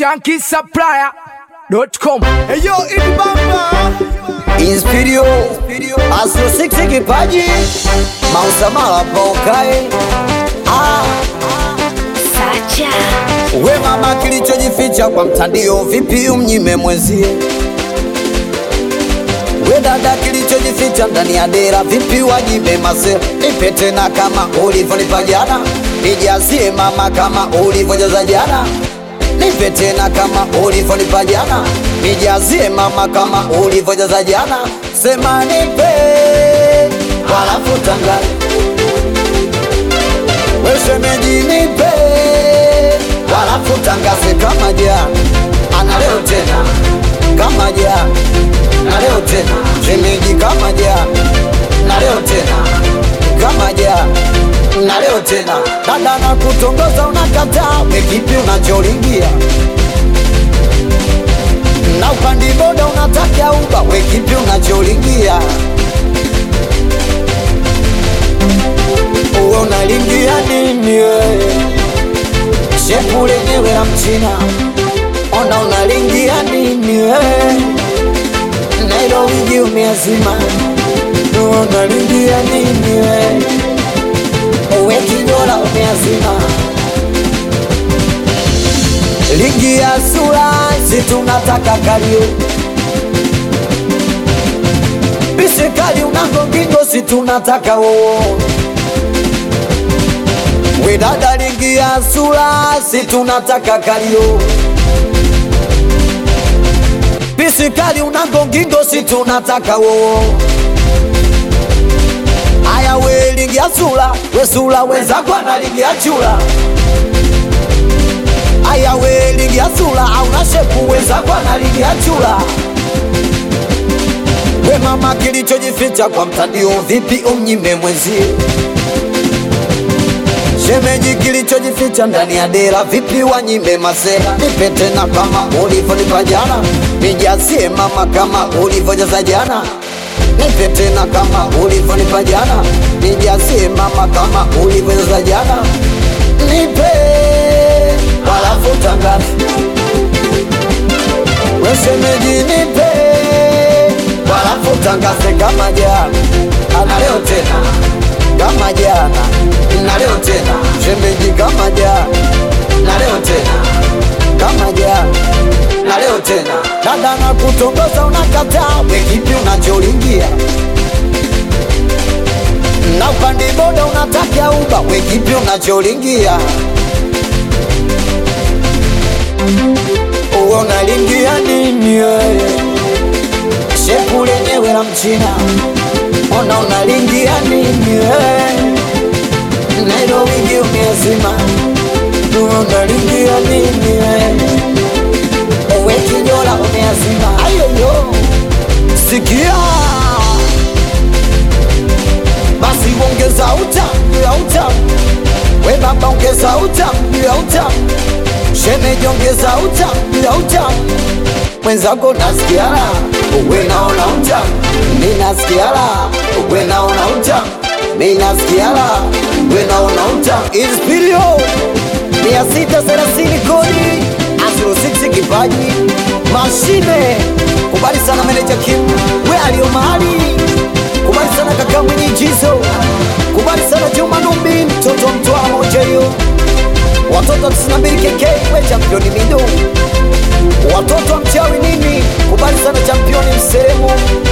shankisupplier.com. Hey yo, Idi Bamba. Inspirio Asio Six kipaji Mausamala paukae ah. Sacha We mama kilichojificha kwa mtandio vipi umnyime mwenzie We dada kilichojificha ndani ya dera vipi wajibe masera Nipe tena kama ulivyonipa jana Nijazie mama kama ulivyojaza jana Nipe tena kama ulivyonipa jana Nijazie mama kama ulivyojaza jana Sema nipe Halafu tangaza We shemeji nipe Halafu tangaze kama jana Ana leo tena Kama jana Na leo tena Shemeji kama jana Na leo tena Kama jana Na leo tena Dada na kutongoza unakataa We kipi unacholingia Na upandi boda unataka uba We kipi unacholingia Uwe unalingia nini wewe Shepu lenyewe la mchina Ona unalingia nini wewe Nailo wigi umeazima Uwe unalingia nini wewe Uwe kinyola umeazima Ligi ya sura si tunataka kalio Bisikali unangongingo si tunataka woo We dada ligi ya sura si tunataka kalio Bisikali unangongingo si tunataka woo Aya we ligi ya sura we sura wenzako na ligi ya chura Aya we ligi ya sura auna shepu wenzako na ligi ya chura We mama kilichojificha kwa mtandio vipi umnyime mwenzie Shemeji kilichojificha ndani ya dera vipi wanyime masera Nipe tena kama ulivyonipa jana Nijazie mama kama ulivyojaza jana Nipe tena kama ulivyonipa jana Nijazie mama kama ulivyojaza jana Nipe halafu tangaza We shemeji nipe halafu tangaze kama jana Ana leo tena kama jana na leo tena shemeji kama jana na leo tena kama jana na leo tena dada na kutongoza unakataa we kipi unacholingia na upande boda unataka uba we kipi unacholingia uwe unalingia nini wewe shepu lenyewe la mchina ona unalingia nini wewe Nailo wingi umeazima Unalingia nini wewe Ewe kinyola umeazima Ayoyo Sikia Basi ongeza utamu ya utamu We baba ongeza utamu ya utamu Shemeji ongeza utamu ya utamu Mwenzako nasikia la Uwe naona utamu Mimi nasikia la Uwe naona utamu Mimi nasikia la Uwe naona utamu Inspirio Mia sita thelathini kodi Azuro 6 kipaji Mashine Kubali sana meneja Kim We alio mahali Kubali sana kaka mwenye jizo Kubali sana Juma Numbi Mtoto mtoa moja hiyo Watoto 92 KK We championi mido Watoto wa mchawi nini Kubali sana championi mseremo